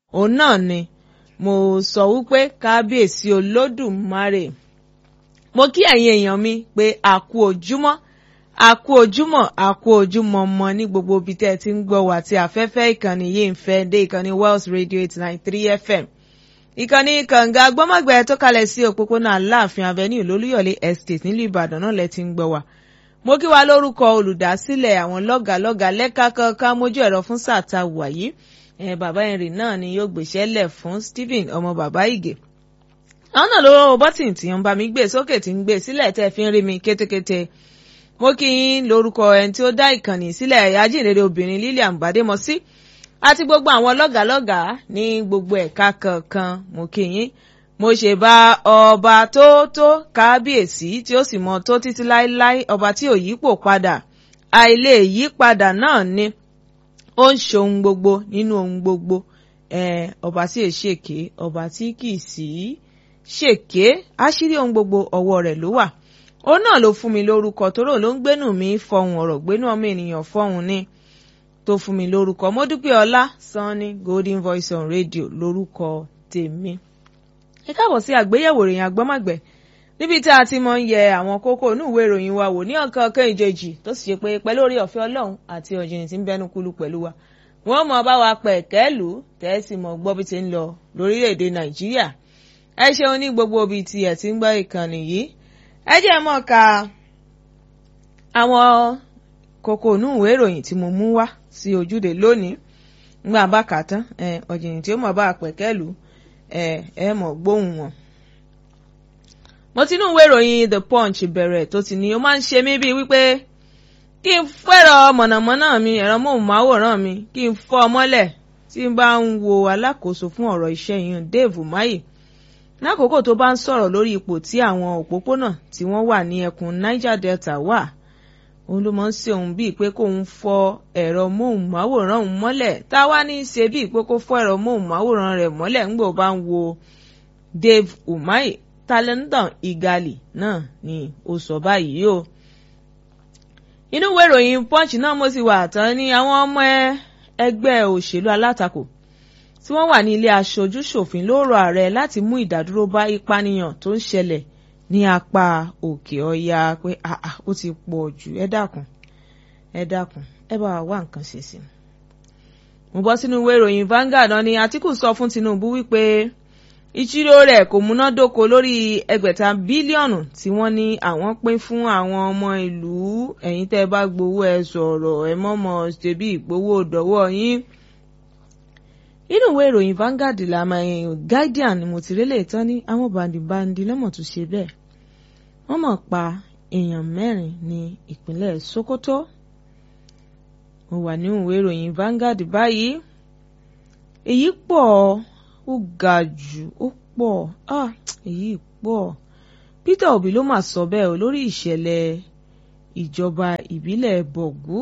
òun náà ni mo sọ wípé kábíyèsí olódùmarè mo kí ẹ̀yin èèyàn mi pé a kú ojúmọ́ a kú ojúmọ́ a kú ojúmọ́ mọ́ ní gbogbo ibi tẹ́ ẹ ti ń gbọ́ wá tí afẹ́fẹ́ ìkànnì yìí ń fẹ́ dé ìkànnì Wells Radio eight nine three FM ìkànnì kànga gbọ́mọ̀gbẹ́ tó kalẹ̀ sí òpópónà aláàfin avenue lólúyọ̀lé estate nílùú ìbàdàn náà lẹ ti ń gbọ́ wá mo kí wa lórúkọ olùdásílẹ̀ àwọn lọ́gàlọ́gà lẹ́ka kankan mójú ẹ̀rọ fún sáà ta wà yìí ẹ̀ bàbá henry náà ni yóò gbèsè lẹ̀ fún stephen ọmọ bàbá ìgè àwọn náà ló bọ́tìn tí ń bá mi gbé sókè tí ń gbé sílẹ̀ tẹ́ fi ń rí mi kétékété mo kí yín lórúkọ ẹni tí ó dá ìkànnì sílẹ̀ ajínrere obìnrin lilian bademọsí àti gbogbo àwọn lọ́gàlọ́gà ní gbogbo ẹ̀ka kankan mo kí yín mo ṣe bá ọba tó tó kábíyèsí tí ó sì mọ tó títí láéláé ọba tí ò yípo padà àìlè yí padà náà ni ó ń ṣohun gbogbo nínú ohun gbogbo ọba tí è ṣèké ọba tí kì í sí ṣèké àṣírí ohun gbogbo ọwọ́ rẹ̀ ló wà òun náà ló fún mi lórúkọ tóró ló ń gbénú mi fọhùn ọ̀rọ̀ gbénú ọmọ ènìyàn fọhùn ni tó fún mi lórúkọ mọ́dúpẹ́ ọlá sanni golden voice on radio lórúkọ tèmi. ẹ káàbọ̀ sí àgbéyẹ̀wò ìròyìn àgbọ́mọ̀gbẹ́ níbi tí a ti mọ ń yẹ àwọn kókó inú ìwé ìròyìn wa wò ní ọ̀kan ọ̀kan ìjejì tó sì ṣe pé pẹ̀lú orí ọ̀fẹ́ ọlọ́run àti ọ̀jìnì tí ń bẹnu kúlú pẹ̀lú wa wọ́n mọ̀ bá wa pẹ̀ kẹ́lù tẹ́sí mọ̀ gbọ́ bí ti ń lọ lórílẹ̀‐èdè nàìjíríà ẹ ṣeun ní gbogbo ibi tí ẹ ti ń gbọ́ ìkànnì yìí ẹ jẹ́ mọ̀ ká àwọn kókó inú ìwé ìròyìn tí mo mú wá sí ojúde lónìí ngbà bá kà tán ọ̀jìnì tí ó mọ̀ bá pẹ̀kẹ́lù ẹ mọ̀ gbóhùn wọn. mo ti inú ìwé ìròyìn the punch bẹ̀rẹ̀ tó ti ní ó máa ń ṣe mí bíi wípé kí n fẹ́rọ mọ̀nàmọ́ná mi ẹ̀rọ móhùnmáwòrán mi kí n fọ́ ọ mọ́lẹ̀ tí n bá ń wo alákòóso fún ọ̀rọ̀ iṣẹ́ yìí Dave Umahi lákòókò tó bá ń sọ̀rọ̀ lórí ipò tí àwọn òpópónà tí wọ́n wà ní ẹkùn Niger Delta wà òun ló máa ń ṣe òun bíi pé kóun fọ ẹ̀rọ móhùnmáwòrán òun mọ́lẹ̀ tá a wá ní í ṣe bíi pé kó fọ ẹ̀rọ móhùnmáwòrán rẹ̀ mọ́lẹ̀ ńgbò bá ń wo Dave Umahi talentan igali náà ni ó sọ báyìí o. inú ìwé ìròyìn punch náà mo sì wà tán ní àwọn ọmọ ẹgbẹ́ òṣèlú alátakò tí wọ́n wà ní ilé aṣojú ṣòfin ló rọ ààrẹ láti mú ìdádúró bá ìpànìyàn tó ń ṣẹlẹ̀ ní apá òkè ọya pé àà ó ti pọ̀ jù ẹ dákun ẹ dákun ẹ bá wa wá nǹkan ṣe sí i. mo bọ́ sínú ìwé ìròyìn Vanguard náà ni Àtíkù sọ fún Tinubu wípé ìṣirò rẹ̀ kò múnádóko lórí ẹgbẹ̀ta bílíọ̀nù tí wọ́n ní àwọn pín fún àwọn ọmọ ìlú ẹ̀yin tẹ́ ẹ bá gbowó ẹ sọ̀rọ̀ ẹ mọ̀mọ́ ṣebí ìgbowó dọ̀wọ́ yín nínú ìwé ìròyìn Vanguard làmà Guardian ni mo ti rélé tán ní àwọn bàǹdìbàǹdì lọ́mọ̀ tó ṣe bẹ́ẹ̀ wọ́n mọ̀ pa èèyàn mẹ́rin ní ìpínlẹ̀ Sokoto mo wà nínú ìwé ìròyìn Vanguard báyìí èyí pọ̀ ó ga jù ó pọ̀ ah èyí pọ̀ Peter Obi ló mà sọ bẹ́ẹ̀ o lórí ìṣẹ̀lẹ̀ ìjọba ìbílẹ̀ Bọ̀gú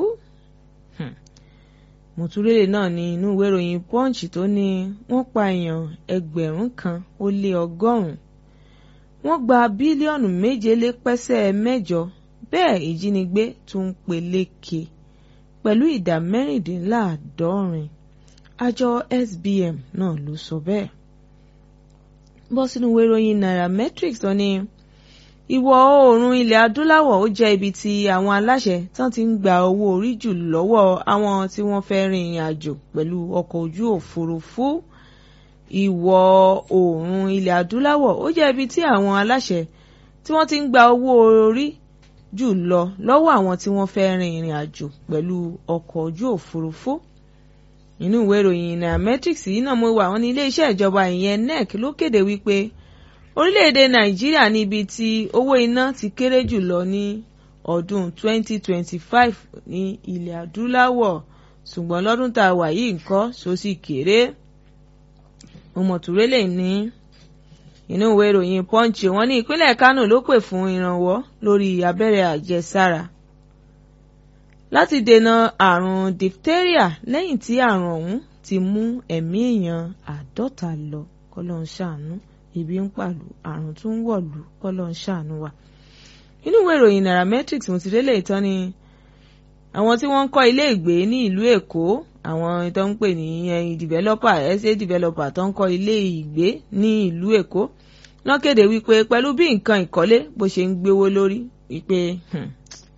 mùtúrélè náà ní inú ìwé ìròyìn Punch tó ní wọ́n pa èèyàn ẹgbẹ̀rún kan ó lé ọgọ́rùn-ún wọ́n gba bílíọ̀nù méje lé pẹ́sẹ́ mẹ́jọ bẹ́ẹ̀ ìjínigbé tún ń peléke pẹ̀lú ìdá mẹ́rìndínláàádọ́rin àjọ SBM náà ló sọ bẹ́ẹ̀. bọ́ sínú ìwé ìròyìn Nairametrics tó ní ìwọ̀ oòrùn ilẹ̀ adúláwọ̀ ó jẹ́ ibi tí àwọn aláṣẹ tán ti ń gba owó orí jù lọ́wọ́ àwọn tí wọ́n fẹ́ rin ìrìn àjò pẹ̀lú ọkọ̀ ojú òfurufú ìwọ̀ oòrùn ilẹ̀ adúláwọ̀ ó jẹ́ ibi tí àwọn aláṣẹ tí wọ́n ti ń gba owó orí jù lọ lọ́wọ́ àwọn tí wọ́n fẹ́ rin ìrìn àjò pẹ̀lú ọkọ̀ ojú òfurufú nínú ìwé ìròyìn nairametrics yìí náà mo wà wọ́n ní iléeṣẹ́ ìjọba ìyẹn nec ló kéde wípé orílẹ̀-èdè nàìjíríà ní ibi tí owó iná ti kéré jù lọ ní ọdún 2025 ní ilẹ̀ adúláwọ̀ ṣùgbọ́n lọ́dún tá a wà yìí nǹkan so sì kéré ọmọtúrélè ní inú ìwé ìròyìn punch wọ́n ní ìpínlẹ̀ kánò ló pè fún ìrànwọ́ lórí abẹ́rẹ́ àjẹsára láti dènà àrùn diphtheria lẹ́yìn tí àrùn ọ̀hún ti mú ẹ̀mí èèyàn àádọ́ta lọ kọ́lọ́ ń ṣàánú ibi ń pàlù àrùn tún ń wọ̀lú kọ́lọ́ ń ṣàánú wa. inú ìwé ìròyìn nairametrics mo ti délé ìtàn ni àwọn tí wọ́n ń kọ́ ilé ìgbé ní ìlú èkó àwọn tó ń pè ní ẹyin developer estate developer tó ń kọ́ ilé ìgbé ní ìlú Èkó wọ́n kéde wípé pẹ̀lú bí nǹkan ìkọ́lé bó ṣe ń gbéwó lórí wípé hmm,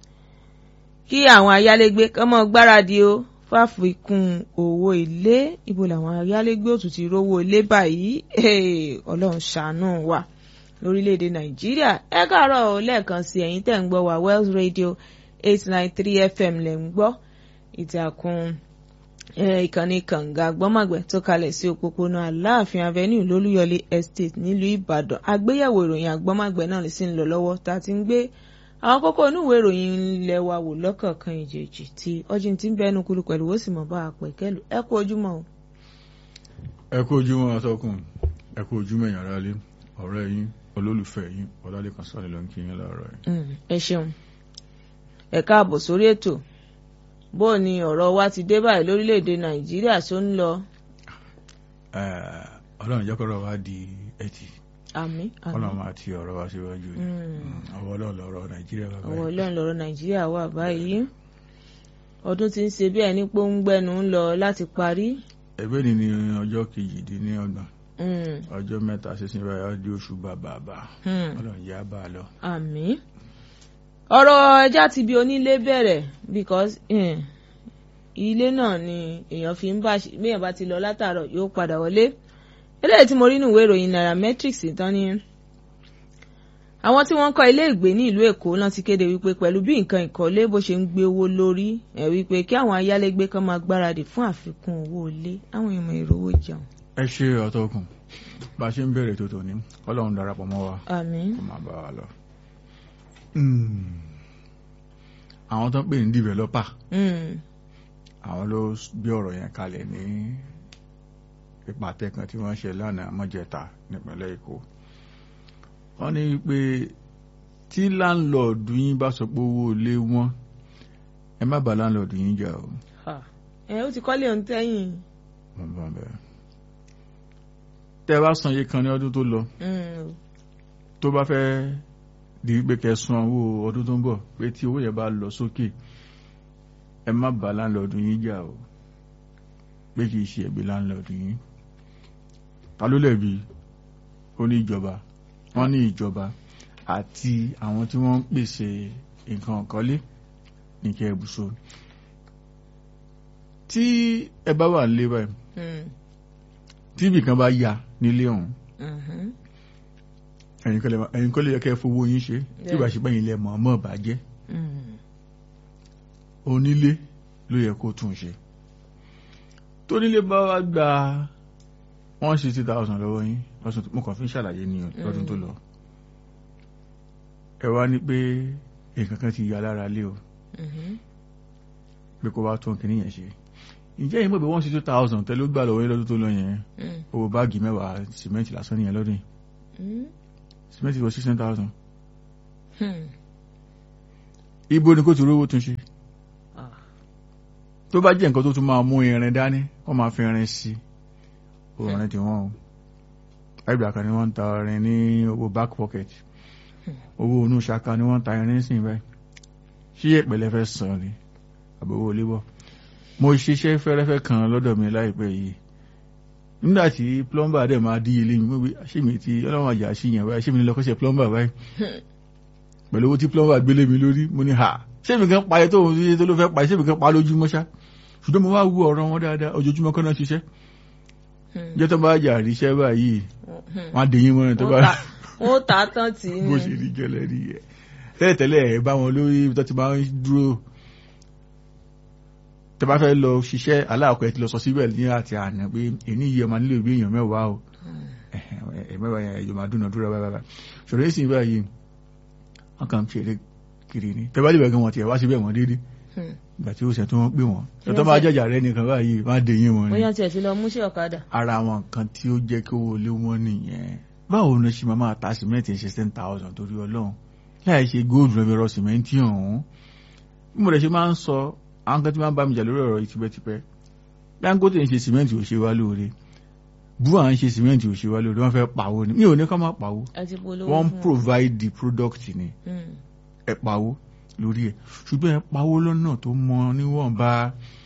kí àwọn ayálégbé kán mọ́ gbáradì o fáfikún owó ilé ibo làwọn ayálégbé òtún ti rówó ilé báyìí Hey, Ọlọ́run ṣàánú wa lórílẹ̀‐èdè Nàìjíríà ẹ káàárọ̀ o lẹ́ẹ̀kan sí ẹ̀yin tẹ̀ ń gbọ́ wa Wells Radio eight nine three FM lẹ̀ ń gbọ́ ìtàkùn eh, ìkànnì kànga gbọ́mọ̀gbẹ́ tó kalẹ̀ sí òpópónà Aláàfin Avenue lólúyọlé Estate nílùú Ìbàdàn àgbéyẹ̀wò ìròyìn àgbọ́mọ̀gbẹ́ náà lè sì ń lọ lọ́wọ́ tá a ti ń gbé àwọn kókó inú ìwé ìròyìn ilẹ̀ wa wò lọ́kọ̀ọ̀kan ìjèjì tí ọjọ́ tí ń bẹnu kúrú pẹ̀lú ó sì mọ̀ bá a pẹ̀ kẹ́lu ẹ kú ojúmọ́ o. ẹ kú ojúmọ́ atọ́kùn ẹ kú ojúmọ́ ẹ̀yàn aráalé ọ̀rẹ́ yín olólùfẹ́ yín ọlálẹ́kan sáré ló ń kí yín láàárọ̀ yìí. Mm, ẹ ṣeun ẹ káàbọ̀ sórí ètò bó o ní ọ̀rọ̀ wa ti dé báyìí lórílẹ̀‐èdè Nàìjíríà tó ń lọ Eh, ọlọ́run jẹ́ kọ́rọ̀ wá di ẹtì àmín àmín ọlọ́run máa ti ọ̀rọ̀ wá síwájú ni Mm. ọwọ́ ọlọ́run lọ́rọ̀ nàìjíríà bàbá ọwọ́ Ọlọ́run lọ́rọ̀ Nàìjíríà wà báyìí ọdún tí ń ṣe bí ẹni pé ó ń gbẹnu ń lọ láti parí ẹgbẹ́ ni ní ọjọ́ kejìdínlọ́gbọ̀n Mm, ọjọ́ mẹ́ta sísìn báyìí á di oṣù bàbàbà mm. ọlọ́run yá bá a lọ. àmín ọ̀rọ̀ ẹja ti bí onílé bẹ̀rẹ̀ because eh, ilé náà ni èèyàn fi ń bá bí èèyàn bá ti lọ látàárọ̀ yóò padà wọlé eléyìí tí mo rí nínú ìwé ìròyìn nairametrics tán ni àwọn tí wọ́n ń kọ́ ilé ìgbé ní ìlú Èkó náà ti kéde wípé pẹ̀lú bí nǹkan ìkọ́lé bó ṣe ń gbé owó lórí ẹ̀ wípé kí àwọn ayálégbé kan máa gbáradì fún àfikún owó ilé àwọn èèyàn èrò owó jẹun. ẹ ṣe ọtọkùn bá a ṣe ń bẹ̀rẹ̀ tó tòní ọlọ́run darapọ̀ mọ́ wa àmín kó máa bá wa lọ. Hmm. àwọn tó ń pè ní developer Mm, àwọn ló gbé ọ̀rọ̀ yẹn kalẹ̀ ní ìpàtẹ kan tí wọ́n ṣe lánàá mọ́jẹta nípínlẹ̀ Èkó wọ́n ní pé tí láńlọ́ọ̀dù yín bá sọ pé owó ilé wọn ẹ má bá láńlọ́ọ̀dù yín jà o ha. ẹ ó ti kọ́lé ohun tẹ́yìn. mo bá bẹ̀rẹ̀ tẹ́ ẹ bá san iye kan ní ọdún tó lọ Mm, tó bá fẹ́ di pé kẹ́ san owó ọdún tó ń bọ̀ pé tí owó yẹn bá lọ sókè ẹ má bá láńlọ́ọ̀dù yín jà o pé kì í ṣe ẹ̀bi láńlọ́ọ̀dù yín ta ló lẹ̀bi ó ní ìjọba wọ́n ní ìjọba àti àwọn tí wọ́n ń pèsè nǹkan ọ̀kọ́lé ní kẹ́ ẹ̀bùsọ tí ẹ bá wà nílé báyìí mm, tí ibì kan bá yà nílé ọ̀hún mhm. ẹ̀yin kọ́ lè máa- ẹ̀yin kọ́ lè yẹ kẹ́ ẹ fowó yín ṣe tí ìbá ṣe bẹ́yìn lẹ mọ̀ ọmọ bàjẹ́ Mm, onílé ló yẹ kó tún ṣe tónílé bá wá gba one sixty thousand lọ́wọ́ yín lọ́sùn tó- mo kàn fi ń ṣàlàyé ní lọ́dún tó lọ ẹ wá ní pé nǹkan kan ti ya lára lé o mhm. pé kó wá tún kìíní yẹn ṣe ǹjẹ́ yìí mọ̀ pé one sixty thousand tẹ́lẹ̀ ó gbà lọ́wọ́ yín lọ́dún tó lọ yẹn Mm, owó báàgì mẹ́wàá sìmẹ́ǹtì lásán nìyẹn lọ́dún yìí mm, sìmẹ́ǹtì wọ sixteen thousand hmm. ibo ni kò ti rówó tún ṣe Ah, tó bá jẹ́ nǹkan tó tún máa mú irin dání wọ́n máa fi irin sí orin tí wọ́n o ẹgbẹ́ kan ni wọ́n ń ta irin ní owó back pocket owó inú ṣaka ni wọ́n ń ta irin sí báyìí ṣí ìpẹ̀lẹ́ fẹ́ sàn ni àbí owó lébọ̀ mo ṣiṣẹ́ fẹ́rẹ́fẹ́ kan lọ́dọ̀ mi láìpẹ́ yìí nígbà tí plumber dẹ̀ máa dí ilé mi mo wí ṣé mi ti ọlọ́run àjà ṣìyàn báyìí ṣé mi ní lọ kọ́ṣẹ́ plumber báyìí pẹ̀lú owó tí plumber gbélé mi lórí mo ní ha ṣé mi kan parí tó ń tó ló fẹ́ parí ṣé mi kan pa lójúmọ́ ṣá ṣùgbọ́n mo wá wú ọ̀rọ̀ wọn dáadáa ojoojúmọ́ kọ́ náà ṣiṣẹ́ hmm. jẹ́ tó bá jà ríṣẹ́ báyìí Hmm. wọ́n á dèyìn mọ́rin tó bá Wọ́n ta- wọ́n tà á tán tì í bó ni. ṣe rí gẹ́lẹ́ rí ẹ̀ tẹ́lẹ̀tẹ́lẹ̀ ẹ̀ bá wọn lórí ibi tó ti máa ń dúró tẹ́ bá fẹ́ lọ ṣiṣẹ́ aláàkọ́ ẹ ti lọ sọ síbẹ̀ ní àti àná pé èní yìí ọmọ nílò ìbí èèyàn mẹ́wàá o ẹ̀ mẹ́wàá yẹn ẹ̀jọ̀ máa dúnàdúrà báyìí ṣòro èsì báyìí wọ́n kàn ń ṣeré kiri ni tẹ́ bá lè bẹ̀rẹ̀ wọn tiẹ̀ wá síbẹ̀ wọ́n déédéé Hmm. ìgbà tí ó ṣe tí wọ́n pè wọ́n tọ́tọ́ máa jẹ́jà rẹ nìkan báyìí má dé yín wọn ni bóyá tiẹ̀ ti lọ múṣẹ́ ọ̀kadà. ara àwọn nǹkan tí ó jẹ́ kí owó lé wọn nìyẹn báwo ni ṣe máa máa ta sìmẹ́ǹtì ṣe ten thousand torí ọlọ́run láì ṣe góòlù rẹ̀ rọ sìmẹ́ǹtì ọ̀hún bí mo rẹ̀ ṣe máa ń sọ àwọn kan tí máa ń bá mi jà lórí ọ̀rọ̀ yìí tipẹ́tipẹ́ Dangote ń ṣe sìmẹ́ǹtì ò ṣe wá lóore bua ń ṣe sìmẹ́ǹtì ò ṣe wá lóore wọ́n fẹ́ pawó ni mi ò ní ká má pawó ẹ ti polówó wọ́n ń fún wọn. provide the product ni Hmm. ẹ pawó lórí ẹ̀ ṣùgbọ́n ẹ pawó lọ́nà tó mọ níwọ̀nba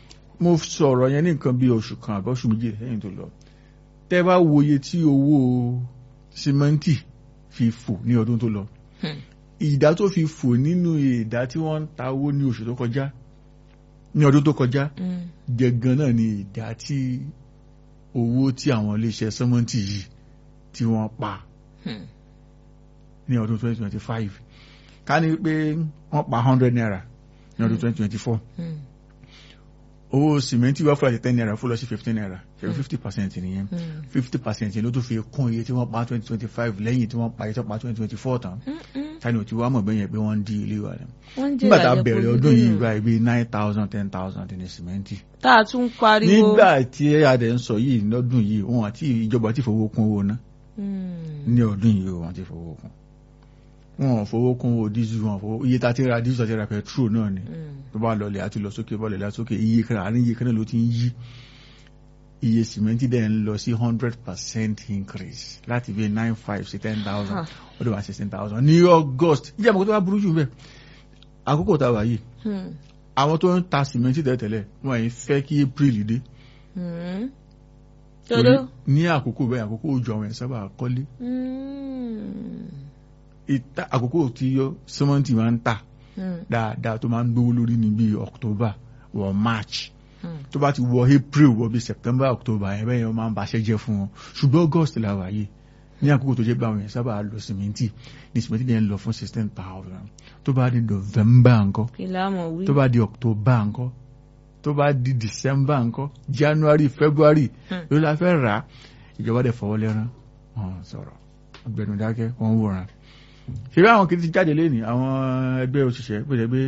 mo sọ̀rọ̀ yẹn ní nǹkan bí oṣù kan àbí oṣù méjì lẹ́yìn tó lọ tẹ́ bá wo iye tí owó símẹ́ǹtì fi fò ní ọdún tó lọ Hmm. ìdá tó fi fò nínú ìdá tí wọ́n ń ta owó ní oṣù tó kọjá ní ọdún tó kọjá Mm. gẹ́gàn náà ni ìdá tí owó tí àwọn iléeṣẹ́ sẹ́mọ́ǹtì yìí tí wọ́n pa Hmm. ní ọdún 2025 ká ní pé wọ́n pa 100 naira ní ọdún 2024 Mm. owó sìmẹ́ntì wá fún àti 10 naira fún lọ sí 15 naira ṣe 50 percent nìyẹn Mm. 50 percent ló tún fi kún iye tí wọ́n pa 2025 lẹ́yìn tí wọ́n pa iye tó pa 2024 tán Mm-mm. tani ò ti wá mọ̀ bẹ́yẹn pé wọ́n ń di ilé wa rẹ̀ wọ́n ń jẹ́ nígbà tá a ìrànlẹ́ bẹ̀rẹ̀ pọ̀ ọdún yìí nínú. báyìí bíi 9000 10000 ní sìmẹ́ntì tá a tún pariwo. nígbà tí adẹ̀ ń sọ yìí lọ́dún yìí wọn àti ìjọba ti fowó kún owó ná Mm. ní ọdún yìí wọn ti fowó kún wọn ò fowó kún owó dísù wọn ò fowó iye tá a ti ra dísù àti ra petrol náà ni Mm. tó bá lọlẹ̀ àti lọ sókè bọ́ọ̀lẹ̀ lọ sókè iye kan àárín iye kan náà ló ti ń yí iye sìmẹ́ntì dẹ̀ ń lọ sí hundred percent increase láti bí nine five sí ten thousand Ah. ó dẹ̀ wá sixteen thousand ní august ìjà àmọ́ tó bá burú jù bẹ́ẹ̀ àkókò tá a wà yìí Mm. àwọn tó ń ta sìmẹ́ntì tẹ́lẹ̀ wọ́n yìí fẹ́ kí april dé Mm. torí Todo. ní àkókò bẹ́ẹ̀ àkókò òjò àwọn ẹ̀ sábà kọ́lé Mm. ìta àkókò tí yọ sìmẹ́ntì máa ń tà Mm. dáadáa tó máa ń gbówó lórí ní bíi october wọ march Mm. tó bá ti wọ april wọ bíi september october yẹn bẹ́ẹ̀ yẹn wọ́n máa ń baṣẹ́ jẹ́ fún wọn ṣùgbọ́n august la wà yìí ní àkókò tó jẹ́ pé àwọn yẹn sábà lọ sìmẹ́ntì ní sìmẹ́ntì yẹn ń lọ fún sixteen thousand tó bá di november ńkọ́ kí la mọ̀ wí. tó bá di october ńkọ́ tó bá di december ńkọ́ january february Hmm. ló la fẹ́ rà á ìjọba dẹ̀ fọwọ́ lẹ́rán wọn sọ̀rọ̀ ọgbẹ́nu dákẹ́ wọn wòran ṣe bí àwọn kìí ti jáde lé ní àwọn ẹgbẹ́ òṣìṣẹ́ pèsè pé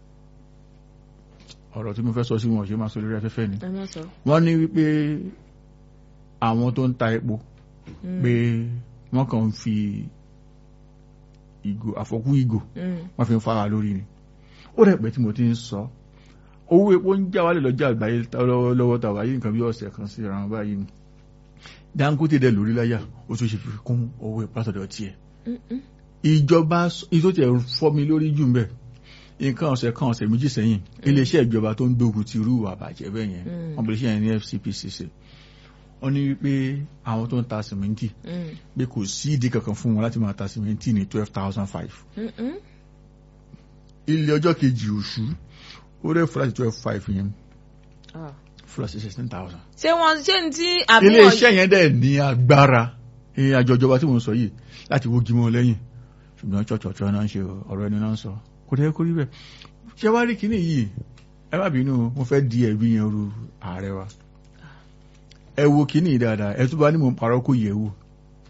ọ̀rọ̀ tí mo fẹ́ sọ sí wọn ò ṣe máa sọ lórí afẹ́fẹ́ ni ẹ má sọ. wọ́n ní wípé àwọn tó ń ta epo Mm. pé wọ́n kàn ń fi ìgò àfọkú ìgò Mm. wọ́n fi ń fara lórí ni ó rẹ̀ pé tí mo ti ń sọ owó epo ń já wálé lọ́jà àgbáyé lọ́wọ́ tàwa yìí nǹkan bí ọ̀sẹ̀ kan sí ìran báyìí ni Dangote dẹ̀ lórí láyà ó tún ṣe fi kún owó epo látọ̀dọ̀ tiẹ̀ Mm-mm. ìjọba ìtò tẹ̀ fọ́ mi lórí jù mbẹ̀ nǹkan ọ̀sẹ̀ kan ọ̀sẹ̀ méjì sẹ́yìn iléeṣẹ́ ìjọba tó ń gbógun ti irú ìwà àbàjẹ́ bẹ́ẹ̀ yẹn Mm. wọ́n bẹ̀rẹ̀ sí yẹn ní FCPCC wọ́n ní wípé àwọn tó ń ta sìmẹ́ntì Mm. pé kò sí ìdí kankan fún wọn láti máa ta sìmẹ́ntì ní twelve thousand five Mm-mm. ilé ọjọ́ kejì oṣù ó rẹ̀ fúláṣí twelve five yẹn Ah. fúláṣí sixteen thousand. ṣé wọn ṣé ní tí àbí ilé wọn. iṣẹ́ yẹn dẹ̀ ní agbára ní àjọ ìjọba tí mo ń sọ yìí láti wó gímọ̀ lẹ́yìn ṣùgbọ́n ṣọ̀ṣọ̀ṣọ̀ náà ń ṣe ọ̀rọ̀ ẹni náà ń sọ kò dẹ́ kó rí bẹ́ẹ̀ ṣé wá rí kíní yìí ẹ má bínú mo fẹ́ di ẹ̀rí yẹn ru ààrẹ wa ẹ wo kíní yìí dáadáa ẹ tún bá ní mo ń parọ́ kó yẹ̀ wò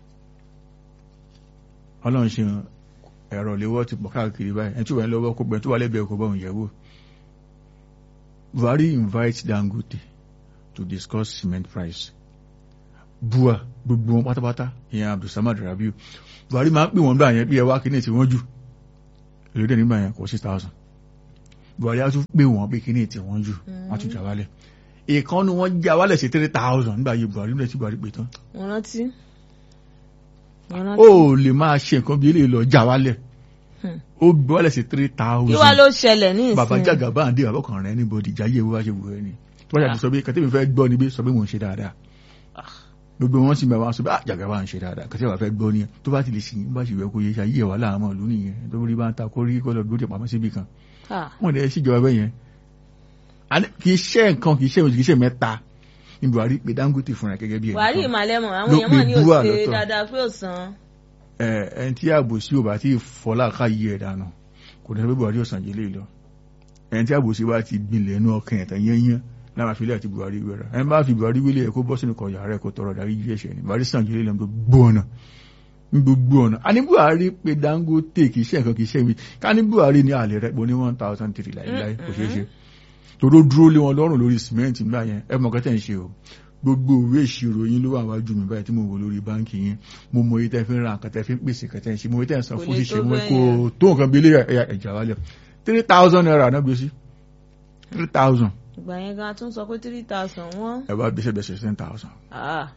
ọlọ́run ṣe ẹ̀rọ léwọ́ ti pọ̀ káàkiri báyìí ẹ tún wà lọ́wọ́ kó gbẹ tó wà lẹ́bẹ̀ẹ́ kó bá òun yẹ̀ wò Buhari invite Dangote to discuss cement price bua gbogbo wọn pátápátá ìyẹn Abdulsamad Rabiu Buhari máa ń pè wọ́n gbà yẹn bí ẹ wá kíní tí wọ́n jù èrè dẹ̀ nígbà yẹn kò six thousand Buhari á tún pè wọ́n pé kíní tí wọ́n jù wọ́n tún jà wálẹ̀ ìkànnì wọn já wálẹ̀ sí three thousand nígbà yẹn Buhari nígbà tí Buhari pè tán wọn rántí. wọn ó rántí. lè máa ṣe nǹkan bí eléyìí lọ já wálẹ̀ Hmm. ó gbé wálẹ̀ sí three kí wá thousand ló ṣẹlẹ̀ ní ìsìn. bàbá jàgà bá ń dé àbọ̀kàn rẹ̀ níbodì jáyé owó wá ṣe wù ẹ́ ni tó bá ṣàtúnṣe sọ pé kàtẹ́mi fẹ́ gbọ́ níbi sọ pé mò ń ṣe dáadáa gbogbo wọn sì máa wá sọ pé àjàgà bá ń ṣe dáadáa kàtẹ́mi wà fẹ́ gbọ́ ni tó bá ti lè sìn bá sì wẹ́ kó yẹ ṣe ayé ẹ̀ wà láàmú ìlú nìyẹn tó rí bá ń ta kó rí kó lọ gbóde pamọ́ síbi kan Ah. wọn lè ṣèjọba bẹ́ẹ̀ yẹn Àní kì í ṣe nǹkan kì í ṣe kì í ṣe mẹ́ta ní Buhari pé Dangote fúnra gẹ́gẹ́ bí Buhari ẹnìkan ìmàlẹ́mọ̀ àwọn ló èèyàn mọ̀ pe ní Bua òsè lọ́tọ̀. dáadáa pé ò san. ẹ ẹni tí àbòsí ò bá tí ì fọlá ká yí ẹ̀ dànù kò ní sọ pé Buhari ò sàn jẹ́ lé lọ ẹni tí àbòsí bá ti gbilẹ̀ inú ọkàn ẹ̀tàn yẹ́nyẹ́ láwọn àfilẹ̀ àti Buhari wẹ̀rọ ẹni bá fi Buhari wílé ẹ̀ kó bọ́ sínú kọ̀ọ̀yà rẹ̀ kó tọrọ darí yí ẹ̀ṣẹ̀ ni Buhari sàn jẹ́ lé lọ ní gbogbo ọ̀nà ní gbogbo ọ̀nà a ní Buhari pé Dangote kì í ṣe nǹkan kì í ṣe mi ká ní Buhari ní àlè rẹ̀ pọ̀ ní one thousand three láìláì kò ṣeé ṣe tòró dúró lé wọn lọ́rùn lórí sìmẹ́ǹtì nígbà yẹn ẹ mọ̀ kẹ́tẹ̀ ń ṣe o gbogbo òwe ìṣirò yín ló wà wájú mi báyìí tí mo wò lórí báńkì yẹn mo mọ iye tẹ́ fi ń ra nǹkan tẹ́ fi ń pèsè kẹ́tẹ́ ń ṣe mo mọ iye tẹ́ ń san Kò fún lè ṣíṣe tó mo bẹ́ẹ̀ kò yẹn. tó nǹkan bí ilé ẹ̀yà ẹ̀jà wálẹ̀ three thousand naira náà gbé sí three thousand ìgbà yẹn gan tún sọ pé three thousand wọ́n. ẹ bá gbèsè bẹ̀sẹ̀ ten thousand Ah.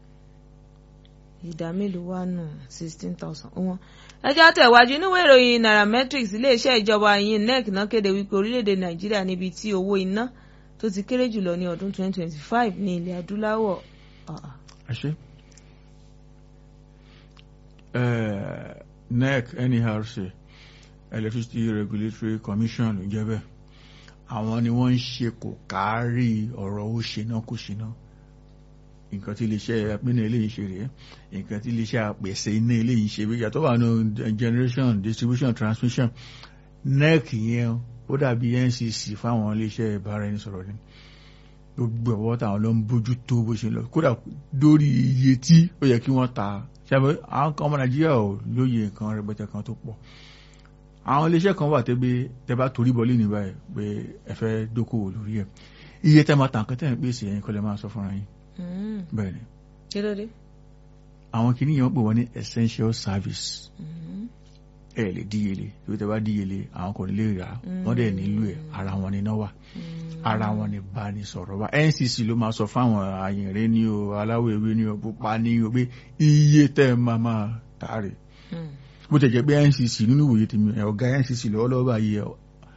ìdá mélòó wà nù sixteen thousand wọn. ẹjọ́ tẹ̀wájú níwèé ìròyìn nairametrics iléeṣẹ́ ìjọba yìí nec náà kéde wípé orílẹ̀-èdè nàìjíríà níbi tí owó iná tó ti kéré jùlọ ní ọdún 2025 ní ilẹ̀ adúláwọ̀. Ah, ẹ ṣe. Eh, NEC NERC Electricity Regulatory Commission ló jẹ́ bẹ́ẹ̀ àwọn ni wọ́n ń ṣe kò kárí ọ̀rọ̀ ó ṣe náà kò ṣe náà nǹkan tí iléeṣẹ́ apínà eléyìí ṣe rèé nǹkan tí iléeṣẹ́ apèsè iná eléyìí ṣe wíyà tó wà ní generation distribution transmission NEC yẹn ó dàbí NCC fáwọn iléeṣẹ́ ìbáraẹnisọ̀rọ̀ ni gbogbo ọwọ́ táwọn ló ń bójú tó bó ṣe lọ kódà lórí iye tí ó yẹ kí wọ́n ta ṣàbẹ̀ àwọn kan ọmọ nàìjíríà ò lóye nǹkan rẹpẹtẹ kan tó pọ̀ àwọn iléeṣẹ́ kan wà tẹ́gbẹ́ tẹ́ bá torí bọ́lé ní báyìí pé ẹ fẹ́ dókòwò lórí ẹ̀ iye tẹ́ máa tàn kán tẹ́ ń pèsè ẹ̀yin kọ́ lẹ́ máa sọ fúnra yín mm, bẹ́ẹ̀ ni kí ló dé? àwọn kìíní yẹn wọ́n pè wọ́n ní essential service Mm, ẹ lè díyelé ìwé tẹ́ bá díyelé àwọn kò ní lè rà á wọ́n dẹ̀ nílò ẹ̀ ara wọn ni náà wà mm, ara wọn ni bá ní sọ̀rọ̀ wa NCC ló máa sọ fáwọn àyìnrẹ́ ní o aláwọ̀ ewé ní o pupa ní o pé iye tẹ́ ẹ máa máa tààrẹ̀ mm. bó tẹ̀ jẹ́ pé NCC nínú ìwòye tèmi ẹ̀ ọ̀gá NCC lọ́wọ́lọ́wọ́ báyìí ẹ̀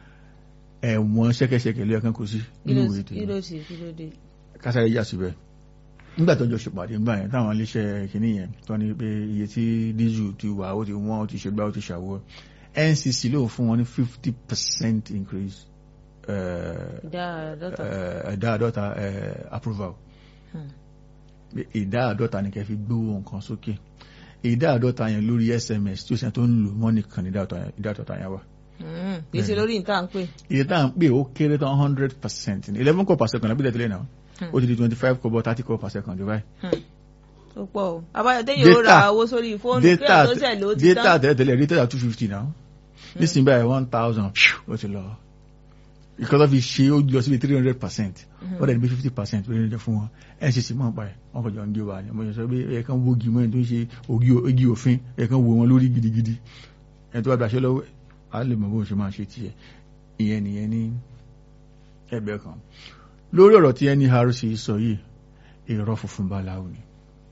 ẹ̀wọ̀n ṣẹ́kẹ́ṣẹkẹ̀ lé ẹ̀kan kò sí kí nínú ló ìwòye kí tèmi ló ṣe kí ló dé? kásáré yà síbẹ̀ nígbà tó jọ ṣèpàdé ńgbà yẹn táwọn iléeṣẹ́ kìíní yẹn tó ní pé iye tí dísù ti wà ó ti wọ́n ó ti ṣe gbá ó ti ṣàwọ́ NCC ló fún wọn ní fifty percent increase eh, ìdá àádọ́ta. eh, ìdá àádọ́ta eh, approval Hmm. pé ìdá àádọ́ta ni kẹ́ fi gbówó nǹkan sókè ìdá àádọ́ta yẹn lórí SMS tí ó ṣe tó ń lò wọ́n nìkan ní ìdá àádọ́ta- ìdá àádọ́ta yẹn wà Mm, kì í ṣe lórí nǹkan à ń pè. iye tá à ń pè ó kéré tán hundred percent ní eleven kọ́ per second àbí tẹ̀lé náà Hmm. ó ti di twenty five kọ́ thirty kọ́ per second jù báyìí. ó pọ̀ o àbáyọ téèyàn ó ra Data- owó sórí fóònù kí data ẹ̀ tó ṣẹ̀ ló ti data tán. tẹ́lẹ̀ tẹ́lẹ̀ data two fifty náà nísìnyí báyìí one thousand ó ti lọ ìkọ́tọ́ fi ṣe ó lọ síbi three hundred percent ó dẹ̀ ní bí fifty percent lórí ẹ̀jẹ̀ fún wọn ncc mọ̀ pa ẹ̀ wọ́n kọjọ ń gé wa ni mo sọ pé ẹ̀ kàn wógi mọ́ ẹ̀ tó ń ṣe ogi òfin ẹ̀ kàn wò wọn lórí gidigidi ẹ̀ tó bá gbàṣẹ́ lọ́wọ́ a lè mọ̀ bó ṣe máa ṣe tiẹ̀ ìyẹn nìyẹn ní ẹgbẹ́ kan lórí ọ̀rọ̀ tí NERC sọ yìí irọ́ funfun báláwo ni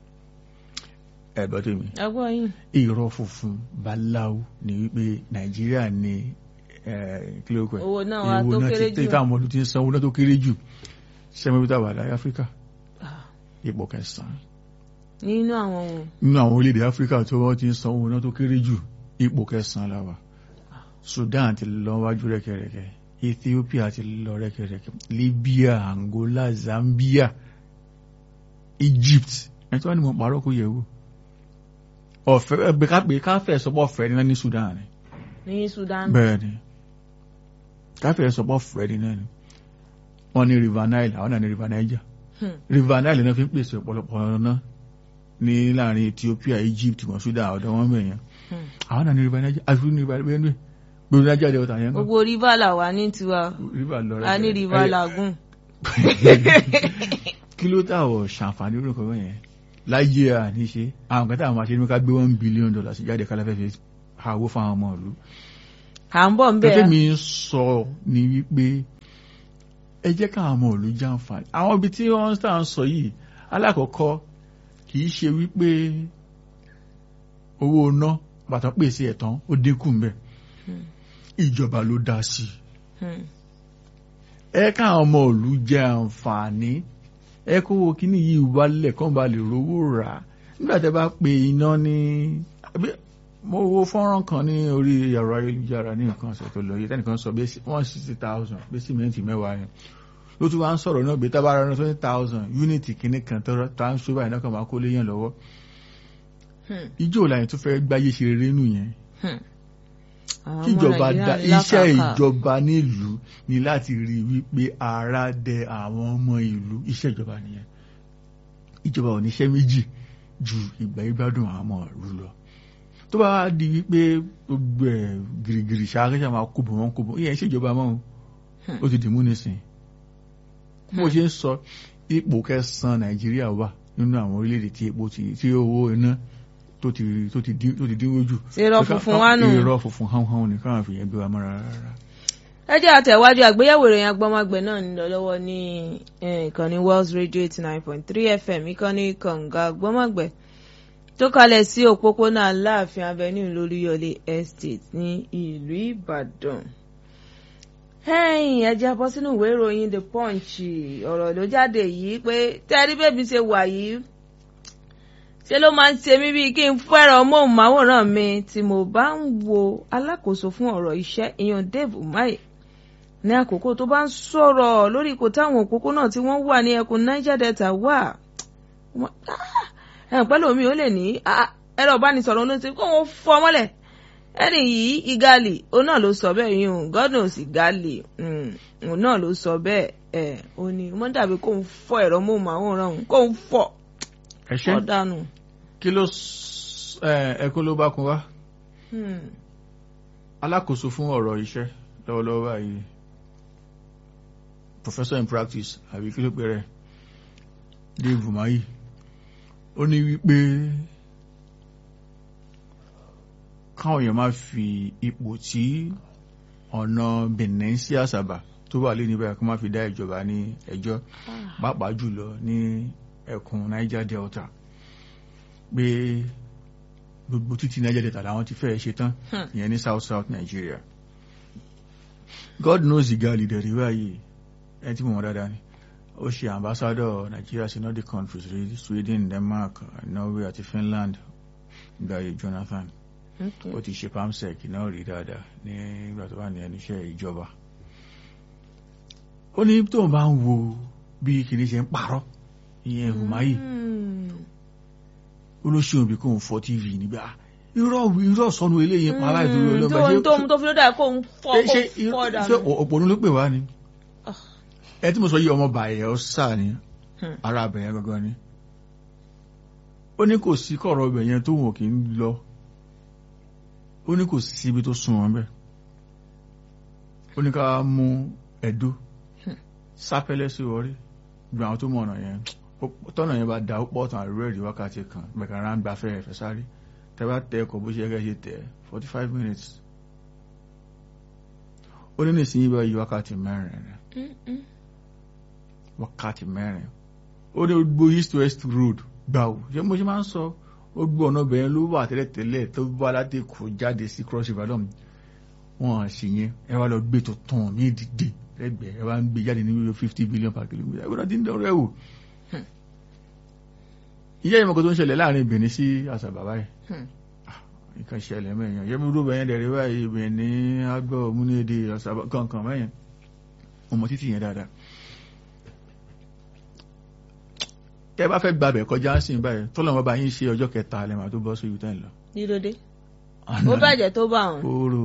ẹ̀gbọ́n tèmi ẹgbọ́n yìí. irọ́ funfun báláwo ni wípé nàìjíríà ní kílókù ẹ̀ owó náà wa tó kéré jù. tí táwọn ọdún ti ń san owó náà tó kéré jù sẹ́mẹ́bítà wà láyé áfíríkà Ah, ipò kẹsàn-án nínú àwọn ohun. nínú àwọn orílẹ̀-èdè áfíríkà tó wọ́n ti ń san owó náà tó kéré jù ipò kẹsàn-án la wà Sudan ti lọ wájú rẹ́kẹrẹ́kẹ́ Ethiopia ti lọ rẹ́kẹrẹ́kẹ́ Libya Angola Zambia Egypt ẹ̀ tí wọ́n ní mo pàrọ̀ kó yẹ̀ wò ọ̀fẹ́ ẹgbẹ́ kápẹ́ káfẹ́ sọpọ̀ ọ̀fẹ́ ní náà ní Sudan ni ní Sudan. bẹ́ẹ̀ ni káfẹ́ sọpọ̀ ọ̀fẹ́ ní náà ni wọ́n ní River Nile àwọn náà ní River Niger Hmm. River Nile náà fi ń pèsè ọ̀pọ̀lọpọ̀ ọ̀nà ní láàrin Ethiopia Egypt wọn Sudan ọ̀dọ̀ wọn bẹ̀yẹn Hmm. àwọn náà ní River Niger àti ní River Benue gbogbo Niger delta yẹn kan gbogbo rìbá là wà ní tiwa River lọ a ní rẹ̀ rìbá làgùn. kí ló táwọ̀ ṣàǹfààní orúkọ bẹ́ẹ̀ yẹn láyé àníṣe àwọn kan táwọn máa ṣe ní ká gbé one billion dollars jáde kálá fẹ́ fi àwọ̀ fáwọn ọmọ ìlú à ń bọ̀ ń pẹ́pẹ́ bẹ̀. mi ń sọ ni wípé ẹ jẹ́ káwọn ọmọ ìlú jàǹfààní àwọn ibi tí wọ́n tà ń sọ yìí alákọ̀ọ́kọ́ kì í ṣe wípé owó ná bàtà pèsè ẹ̀tàn ó dínkù ń bẹ̀ Hmm. ìjọba ló dá sí i Hmm. ẹ káwọn ọmọ ìlú jẹ àǹfààní ẹ kówó kíní yìí wálẹ̀ kán ba lè rówó rà á nígbà tẹ́ bá pe iná ní àbí mo wo fọ́nrán kan ní orí ẹ̀rọ ayélujára ní nǹkan ọ̀sẹ̀ tó lọ yìí tẹ́nìkan sọ bí one sixty thousand bí sìmẹ́ǹtì mẹ́wàá yẹn ló tún wá ń sọ̀rọ̀ náà bí tábàárà náà twenty thousand unity kìíní kan tó tá ń ṣó báyìí náà kàn máa kó léyàn lọ́wọ́ Hmm. ijó làyẹn tó fẹ́ gbáyé ṣe rere nù yẹn Hmm. Àwọn ọmọ kíjọba Nàìjíríà dá ní iṣẹ́ làkàkà. ìjọba nílùú ni láti rí i wípé ara dẹ àwọn ọmọ ìlú iṣẹ́ ìjọba nìyẹn ìjọba ò níṣẹ́ méjì ju ìgbà ìgbádùn àwọn ọmọ ìlú lọ tó bá wá di wípé gbogbo ẹ̀ gìrìgìrì ṣááṣá máa kóbò wọn kóbò ìyẹn iṣẹ́ ìjọba mọ́ o Hmm. ó ti dìmú nísìn bó ṣe ń sọ ipò kẹsàn-án Nàìjíríà wà nínú àwọn orílẹ̀-èdè tí epo ti tí owó iná tó ti tó ti dín tó ti dínwó jù ṣe irọ́ funfun wá nù. irọ́ funfun hàn hàn ní káwọn fi yẹn gbé wa mọ́ra rárá. ẹ jẹ́ àtẹ̀wájú àgbéyẹ̀wò ìròyìn agbọ́mọgbẹ̀ náà ń lọ lọ́wọ́ ní eh, ìkànnì Wells Radio eighty nine point three FM ìkànnì kànga agbọ́mọgbẹ̀ tó kalẹ̀ sí òpópónà Aláàfin Avenue lóríyọlé Estate ní ìlú Ìbàdàn. ẹ̀yìn ẹ jẹ́ bọ́ sínú ìwé ìròyìn the punch ọ̀rọ̀ ló jáde yìí pé tẹ́rí bèbí ṣe wà yìí ṣe ló máa ń ṣe mí bíi kí n fẹ́ràn móhùnmáwòrán mi tí mo bá ń wo alákòóso fún ọ̀rọ̀ iṣẹ́ ìyọ̀n Dave Umahi ní àkókò tó bá ń sọ̀rọ̀ lórí ipò táwọn òpópónà tí wọ́n wà ní ẹkùn Niger Delta wà ẹ̀hún pẹ́lú omi ó lè ní ẹ̀rọ ìbánisọ̀rọ̀ ló ti kó wọn fọ́ mọ́lẹ̀ ẹni yìí igali òun náà ló sọ bẹ́ẹ̀ yìí òun godness igali òun náà ló sọ bẹ́ẹ̀ ẹ̀ ó ní mo ń dàbí kóun fọ́ ẹ̀rọ móhùnmáwòrán òun kóun fọ́ ẹ ṣe ọ́ dànù. kí ló ẹkún ló bá kun wá alákòóso fún ọ̀rọ̀ iṣẹ́ lọ́wọ́lọ́wọ́ báyìí professor in practice àbí kí ló pè rẹ̀ Dave Umahi ó ní wípé káwọn èèyàn máa fi ipò tí ọ̀nà Benin sí Àsàbà tó wà lé níbẹ̀ kó má fi dá ìjọba ní ẹjọ́ pàápàá jùlọ ní ẹkùn Niger Delta pé gbogbo títí Niger Delta làwọn ti fẹ́ ṣe tán ìyẹn ní South South Nigeria God knows Igali dẹ̀rí báyìí ẹni tí mo mọ̀ dáadáa ni ó ṣe ambassador Nigeria sí Nordic countries rí Sweden Denmark Norway àti Finland gbàyè Jonathan ó ti ṣe pamsec náà rí dáadáa ní ìgbà tó wà ní ẹnu iṣẹ́ ìjọba ó ní tóun bá ń wo bí kìíní ṣe ń parọ́ ìyẹn Umahi ó ló ṣe òbí kóun fọ́ tv nígbà irọ́ irọ́ sọnù eléyìí pa láì dúró ọlọ́gbà ṣé tó tó fi ló dà kó ń fọ́ kó fọ́ dànù. ṣé òpònú ló pè wá ni ẹ tí mo sọ yìí ọmọ bàyẹ̀ ọ sà ní ara abẹ̀yẹn gangan ni ó ní kò sí kọ̀rọ̀ ibẹ̀ yẹn tó wọ̀n kì í lọ ó ní kò sí síbi tó sún wọn bẹ́ẹ̀ ó ní ká mú ẹ̀dó sápẹ́lẹ́ sí orí gbogbo àwọn tó mọ̀ ọ̀nà yẹn tọ́nà yẹn bá da ó pọ̀ tán àrùrẹ́ ìdí wákàtí kan bẹ̀kà rán gba fẹ́ ẹ̀fẹ́ sáré tẹ́bá tẹ ẹkọ̀ bó ṣe ẹgẹ́ ṣe tẹ̀ forty five minutes ó ní nísìnyí bá yí wákàtí mẹ́rin rẹ̀ wákàtí mẹ́rin ó ní gbogbo east west road gbà ó ṣé mo ṣe máa ń sọ ó gbọ́ ọ̀nà bẹ̀rẹ̀ ló wà tẹ́lẹ̀tẹ́lẹ̀ tó bá láti kó jáde sí cross river lọ́mù wọn sì yẹn ẹ wá lọ gbé tó tán ní ìdìde ẹgbẹ́ ẹ wá ń gbé jáde ní fifty billion per kilometre ẹ gbọ́dọ̀ ti ń dọ̀rọ̀ ẹ wò iye ìmọ̀kọ́ tó ń ṣẹlẹ̀ láàrin Benin sí Àsàbà báyìí nǹkan ṣẹlẹ̀ mẹ́yàn yẹ́mi rú bẹ̀yẹn dẹ̀rẹ̀ báyìí Benin agbọ́ múnédè Àsàbà kankan mẹ́yàn ọmọ títì yẹn dáadáa tẹ́ bá fẹ́ gbàbẹ̀ kọjá sí báyìí tọ́lọ́mọ bá yín ṣe ọjọ́ kẹta lẹ́mà tó bọ́ sí ibi tẹ́ ń lọ. dídóde ó bàjẹ́ tó bá wọn. kóró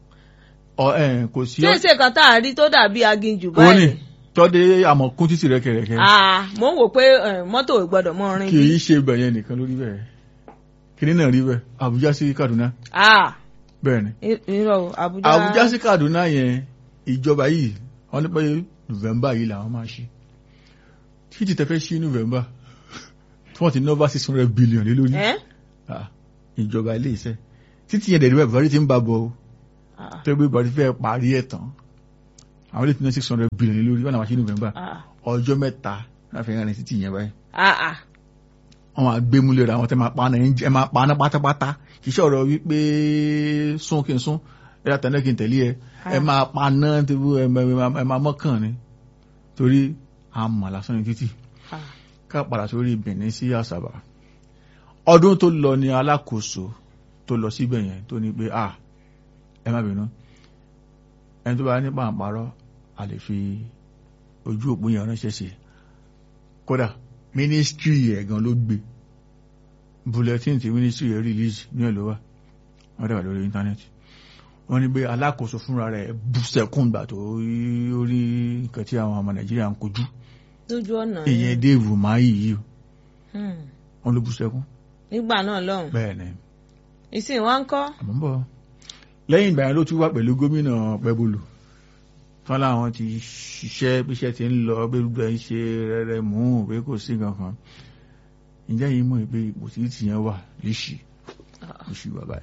ọ ẹ kò sí. ṣé ìṣe kan tá a rí tó dàbí aginjù ó ní báyìí. tọ́dé àmọ̀kún títì rẹ̀kẹ̀rẹ̀kẹ̀ Ah, mo ń wò pé eh, mọ́tò ò gbọ́dọ̀ mọ́ rin kì bí. í ṣe bẹ̀yẹn nìkan lórí bẹ́ẹ̀ kìnní náà rí bẹ́ẹ̀ Àbújá sí Kaduna Ah, bẹ́ẹ̀ ni i- irọ́ o, Àbújá. Àbújá sí Kaduna yẹn ìjọba yìí wọ́n ní pé November yìí làwọn máa ṣe títí tẹ́fẹ́ sí November tí wọ́n ti ná over six hundred billion lé lórí Ẹ́? Ah, ìjọba ilé iṣẹ́ títí yẹn dẹ̀rẹ̀ Buhari ti ń bá bọ̀ o Ah, tó gbé Buhari fẹ́ parí ẹ̀ tán àwọn ilé ti ná six hundred billion lé lórí wọ́n náà wá sí November ah, ọjọ́ mẹ́ta láfi rìn títí yẹn báyìí ah, ah. wọ́n máa gbé múlẹ̀ rẹ̀ àwọn tẹ́ máa paná ẹ̀ máa paná pátápátá kì í ṣe ọ̀rọ̀ wípé sún kí n sún ẹ̀ látàlẹ́ kí n tẹ̀lé ẹ ẹ máa paná tẹ́bú ẹ máa- ẹ máa mọ́kàn ni torí àmà lásán ní títì Ah. ká padà sórí Benin sí Àsàbà ọdún tó lọ ní alákòóso tó lọ síbẹ̀ yẹn tó ní pé à ẹ má bínú ẹni tó bá ní pàǹparọ́ a lè fi ojú òpó yẹn ránṣẹ́ sí kódà mínísítírì ẹ̀ gan ló gbé bulletin tí mínísítírì ẹ̀ release ní ẹ̀ ló wà wọ́n dẹ̀ wà lórí íńtánẹ́ẹ̀tì wọ́n ní pé alákòóso fúnra rẹ̀ bú sẹ́kùn gbà tó rí orí nǹkan tí àwọn ọmọ Nàìjíríà ń kojú lójú ọ̀nà ìyẹn Dave Umahi yìí o Hmm. wọ́n ló bú sẹ́kùn nígbà náà lọ́hùn. bẹ́ẹ̀ ni ìsìn wa ń kọ́. àmọ́ ń bọ̀ lẹ́yìn ìgbà yẹn ló tún wá pẹ̀lú gómìnà Pẹ́bùlù tán láwọn ti ṣiṣẹ́ bíṣẹ́ ti ń lọ pé gbogbo ẹ̀ ń ṣe rẹ́rẹ́ mú pé kò sí kankan ǹjẹ́ yìí mọ̀ pé ipò tí tìyẹn wà líṣì líṣì wà báyìí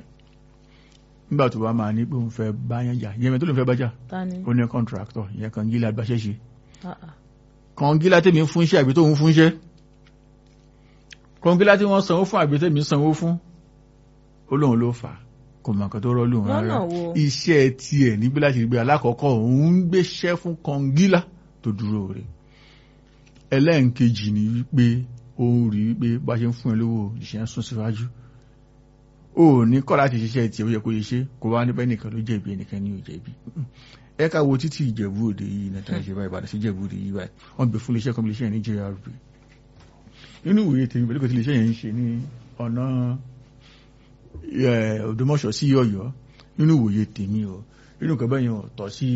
nígbà tó bá máa ní pé òun fẹ́ báyàn jà ìyẹn mi tó lè fẹ́ bájà ta ni. ó ní kọ́ńtráktọ̀ ìyẹn kan gíla gbàṣẹ́ ṣe Ah, ah. kọ́ngílá tèmi ń fúnṣẹ́ àgbẹ̀ tóun fúnṣẹ́ kọ́ngílá tí wọ́n sanwó fún àgbẹ̀ tèmi sanwó fún ó lóun ló fà á kò mọ̀ nǹkan tó rọ́ọ̀lù wọn Lọ́nà rárá wo? iṣẹ́ tiẹ̀ níbi láti rí pé alákọ̀ọ́kọ́ òun ń gbéṣẹ́ fún kọngílá tó dúró rẹ̀ ẹlẹ́ǹkejì ni wípé ó ń rí wípé bá ṣe ń fún ẹ lówó ìṣẹ́ ń sún síwájú ó ní kọ́ láti ṣiṣẹ́ tiẹ̀ ó yẹ kó yẹ ṣe kó wá níbẹ̀ nìkan ló jẹ̀bi ẹnìkan ní ò jẹ̀bi ẹ ká wo títí ìjẹ̀bú òde yìí náà tàbí ṣe báyìí Ìbàdàn sí ìjẹ̀bú òde yìí báyìí wọ́n gbé fún iléeṣẹ́ kan iléeṣẹ́ ní JRB nínú ìwòye tèmi pẹ̀lú kò tí iléeṣẹ́ yẹn ń ṣe ní ọ̀nà ẹ̀, Ògbómọ̀ṣọ́ sí Ọ̀yọ́ nínú ìwòye tèmi o nínú nǹkan bẹ́yẹn ò tọ́ sí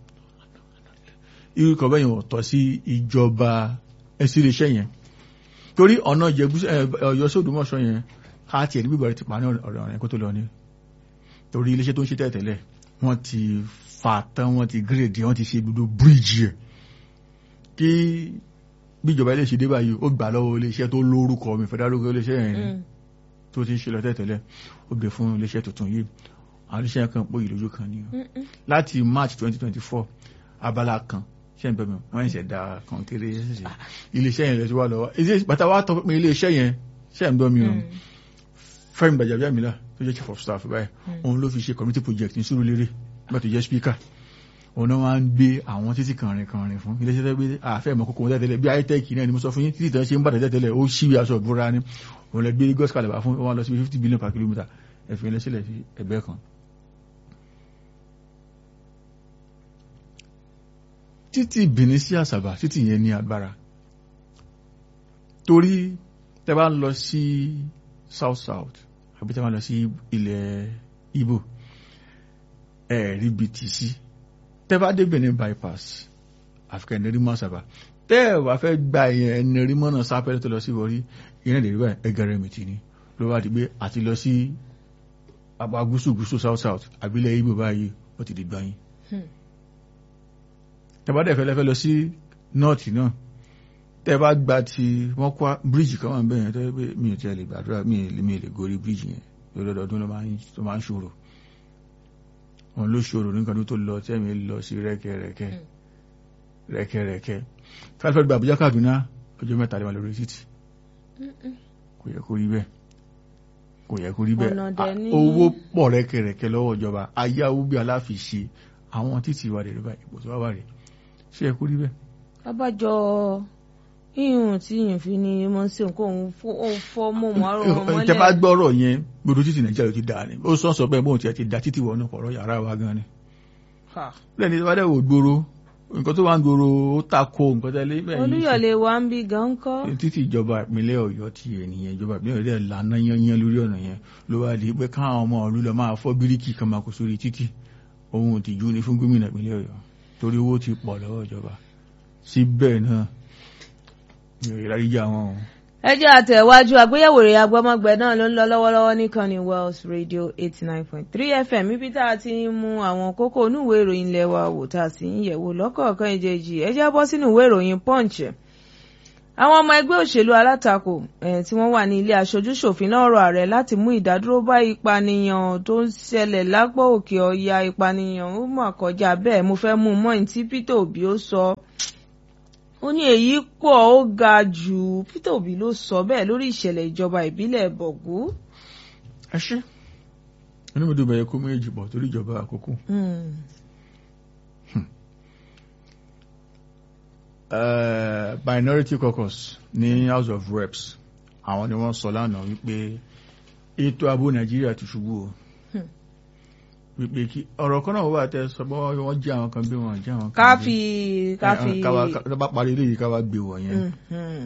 irú nǹkan bẹ́yẹn ò tọ́ sí ìjọba ẹsẹ̀ iléeṣẹ́ yẹn torí ọ̀nà Ìjẹ̀bú ẹ̀, Ọ̀yọ́ sí Ògbómọ̀ṣọ́ yẹn ká tiẹ̀ ní bíbọ̀ rẹ̀ ti pa ní ọ̀rọ̀ rẹ̀ kó tó lọ ní torí iléeṣẹ́ tó ń ṣe tẹ́tẹ̀lẹ̀ wọ́n ti fà tán wọ́n ti gírèdì wọ́n ti ṣe gbogbo bíríìjì ẹ̀ kí bíjọba ilé ṣe dé báyìí ó gbà lọ́wọ́ iléeṣẹ́ tó lórúkọ mi fẹ́ dárúkọ iléeṣẹ́ yẹn Mm. tó ti ń ṣe lọ tẹ́tẹ̀lẹ̀ ó gbé fún iléeṣẹ́ tuntun yìí àwọn iléeṣẹ́ yẹn kan pò yìí lójú kan ni o Mm-mm. láti March 2024 abala kan ṣe ń bẹ̀ mi wọ́n ń ṣẹ̀dá kan kéré iléeṣẹ́ yẹn lè ti wá lọ́wọ́ Ilé- bàtà wá tọ́ pé iléeṣẹ́ yẹn ṣe ń bẹ̀ mi o Mm. Fẹ́mi Gbàjàbíàmílà tó jẹ́ chief of staff báyìí Mm. òun ló fi ṣe community project ní Sùúrùlérè nígbà tó jẹ́ speaker òun náà máa ń gbé àwọn títì kànrin kànrin fún iléeṣẹ́ tó gbé àfẹ́ ìmọ̀ kókó wọn tẹ́tẹ́lẹ̀ bí itech náà ni mo sọ fún yín títì tó ń ṣe ń bàtà tẹ́tẹ́lẹ̀ ó ṣíwí aṣọ ìbúra ni òun lè gbé Lagos kalẹ̀ fún wọn lọ sí fifty billion per kilometre ẹ̀fìn ilé sílẹ̀ sí ẹgbẹ́ kan. títì Benin sí Àsàbà títì yẹn ní agbára torí tẹ́ bá ń lọ sí south south àbí tẹ́ bá ń lọ sí ilẹ̀ Ìgbò ẹ̀ẹ́rí BTC tẹ́ bá dé Benin bypass àfikẹ́ ẹ̀nẹ́rí mọ́ Àsàbà tẹ́ ẹ̀ wá fẹ́ gba ìyẹn ẹ̀nẹ́rí mọ́nà sápẹ́lẹ́ tó lọ sí wọrí ìyẹn lè rí báyìí ẹgẹrẹ mìtì ni ló wá di pé àti lọ sí apá gúúsù gúúsù south south àbílẹ̀ Ìgbò báyìí ó ti di gbọ́yìn Hmm. tẹ́ bá dẹ̀ fẹ́ lẹ́fẹ́ lọ sí north náà tẹ́ bá gba ti wọ́n kọ́ bíríìjì kan wà ń bẹ̀yẹn tó yẹ pé mi ò tiẹ̀ lè gbàdúrà mi ò lè mi ò lè gorí bíríìjì yẹn lọ́dọọdún ló máa ń tó máa ń ṣòro òun ló ṣòro nǹkan tó lọ tẹ́mi lọ sí rẹ́kẹrẹ́kẹ́ Mm. rẹ́kẹrẹ́kẹ́ káfíńfẹ́ gba Àbújá Kaduna ọjọ́ mẹ́ta lè wà lórí títì Mm-mm. kò yẹ kó rí bẹ́ẹ̀ kò yẹ kó rí bẹ́ẹ̀ Ọ̀nà dẹ̀ À, ní- owó pọ̀ rẹ́kẹrẹ́kẹ́ lọ́wọ́ ìjọba ayáwó bí aláfiṣe àwọn títì wà rẹ̀ báyìí ipò tó wà wà rẹ̀ ṣé yẹ kó rí bẹ́ẹ̀ abájọ ihun tí yìí fi ni mo ń ṣe nǹkan òun fọ́- òun fọ́ mọ́ mọ́ àrùn wọn tẹ bá mọ́lẹ̀ gbọ́rọ̀ yẹn gbogbo títì nàìjíríà ló ti dáa ni ó sọ sọ bẹ́ẹ̀ bóun tiẹ̀ ti da títì wọnú ọ̀rọ̀ yàrá wa gan ni Ha. lẹ́ni tó bá dẹ̀ wò gbòòrò nǹkan tó wà ń gbòòrò ó tako nǹkan tẹ́lẹ̀ bẹ́ẹ̀ yìí olúyọ̀lé wa ń bí gan kọ́ títí ìjọba ìpínlẹ̀ ọ̀yọ́ ti ènìyàn ìjọba ìpínlẹ̀ ọ̀yọ́ dẹ̀ lànà yanyan lórí ọ̀nà yẹn ló wá di pé káwọn ọmọ ìlú lọ máa fọ́ bíríkì kan máa kó sórí títì ohun òtìjú ni fún gómìnà ìpínlẹ̀ ọ̀yọ́ torí owó ti pọ̀ lọ́wọ́ ìjọba síbẹ̀ náà mi ò rí láríjà wọn o. ẹjọ́ àtẹ̀wájú àgbéyẹ̀wò rẹ̀ agbọ́mọgbẹ náà ló ń lọ lọ́wọ́lọ́wọ́ níkànnì Wells Radio eighty nine point three FM ibi tá a ti ń mú àwọn kókó onúwèé ìròyìn ilẹ̀ wa wò tá a sì ń yẹ̀wò lọ́kọ̀ọ̀kan ìjẹ́jì ẹ já bọ́ sínú ìwé ìròyìn Punch àwọn ọmọ ẹgbẹ́ òṣèlú alátakò eh, tí wọ́n wà ní ilé aṣojú-ṣòfin náà rọ ààrẹ láti mú ìdádúró bá ìpànìyàn tó ń ṣẹlẹ̀ lápò òkè ọya ìpànìyàn ó mà kọjá bẹ́ẹ̀ mo fẹ́ mú un mọ́ ní tí Peter Obi ó sọ ó ní èyí pọ̀ ó ga jù Peter Obi ló sọ bẹ́ẹ̀ lórí ìṣẹ̀lẹ̀ ìjọba ìbílẹ̀ bọ̀gú. ẹ ṣe inú mi dùn bẹ̀yẹ kó méjì pọ̀ torí ìjọba àkókò Hmm. Eh, minority caucus ní house of reps àwọn ni wọ́n sọ lánàá wípé ètò ààbò nàìjíríà ti ṣubú o Hmm. wípé kí ọ̀rọ̀ kan náà wà tẹ́ sọ bọ́ wọ́n jẹ́ àwọn kan bí wọ́n jẹ́ àwọn kan ká bí. fi ká Eh, fi. ká wá- ká bá parí eléyìí ká wá gbé wọ̀ yẹn Hmm, hmm.